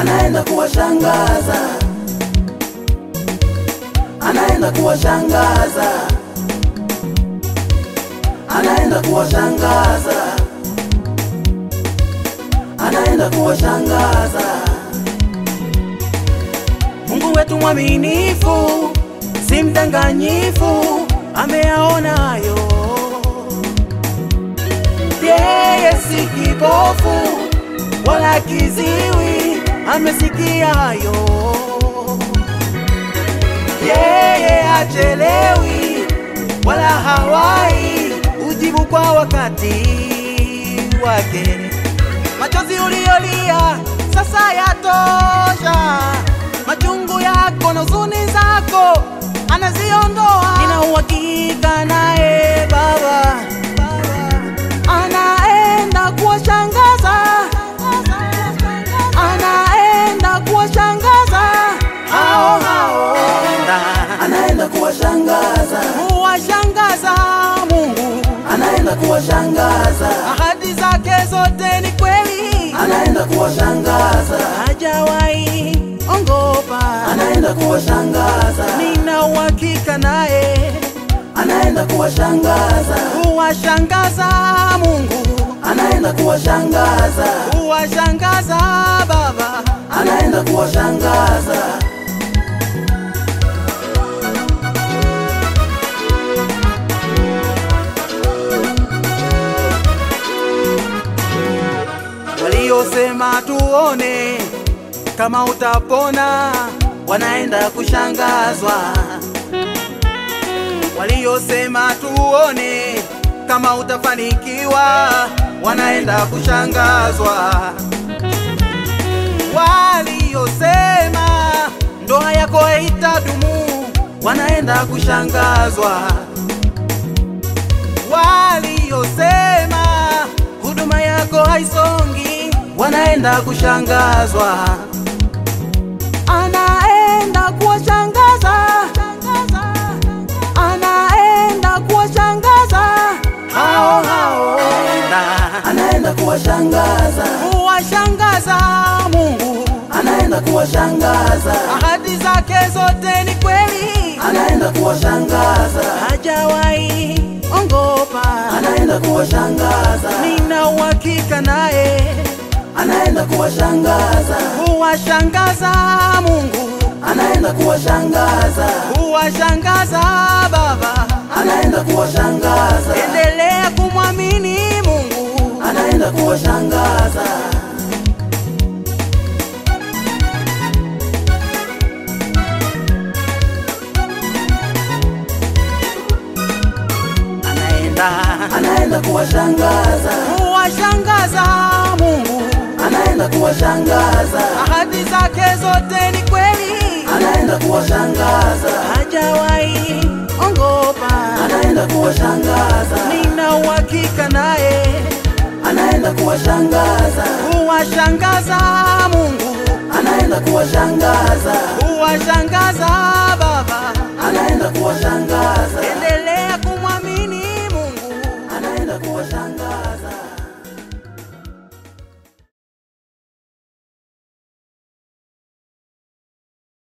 anaenda kuwashangaza, anaenda kuwashangaza, anaenda kuwashangaza, anaenda kuwashangaza. Mungu wetu mwaminifu, si mdanganyifu, ameyaonayo. Yeye si kipofu wala kiziwi, amesikiayo. Yeye hachelewi wala hawai, ujibu kwa wakati wake. Machozi uliolia sasa yatosha, machungu yako na huzuni zako anaziondoa. Nina uhakika naye Baba, anaenda kuwashangaza, anaenda kuwashangaza hao hao, anaenda kuwashangaza, kuwashangaza Mungu, anaenda kuwashangaza, ahadi zake zote ni kweli, anaenda kuwashangaza, hajawahi ongopa. anaenda kuwashangaza, Nina uhakika naye anaenda kuwashangaza, kuwashangaza Mungu, anaenda kuwashangaza, kuwashangaza Baba. anaenda kuwashangaza. Waliosema tuone kama utapona, wanaenda kushangazwa. Waliosema tuone kama utafanikiwa, wanaenda kushangazwa. Waliosema ndoa yako haitadumu, wanaenda kushangazwa. Waliosema huduma yako haisongi, wanaenda kushangazwa. Anaenda kuwashangaza, anaenda kuwashangaza hao hao, na anaenda kuwashangaza, kuwashangaza Mungu, anaenda kuwashangaza, ahadi zake zote ni kweli, anaenda kuwashangaza, hajawahi ongopa. anaenda kuwashangaza, Nina uhakika naye anaenda kuwashangaza, kuwashangaza Mungu, anaenda kuwashangaza, kuwashangaza Baba. anaenda kuwashangaza, Endelea kumwamini Mungu, anaenda kuwashangaza, anaenda anaenda kuwashangaza, kuwashangaza Mungu, anaenda kuwashangaza, ahadi zake zote ni kweli, anaenda kuwashangaza, hajawahi ongopa. anaenda kuwashangaza, Nina uhakika naye anaenda kuwashangaza, kuwashangaza Mungu, anaenda kuwashangaza, kuwashangaza Baba. anaenda kuwashangaza. Endelea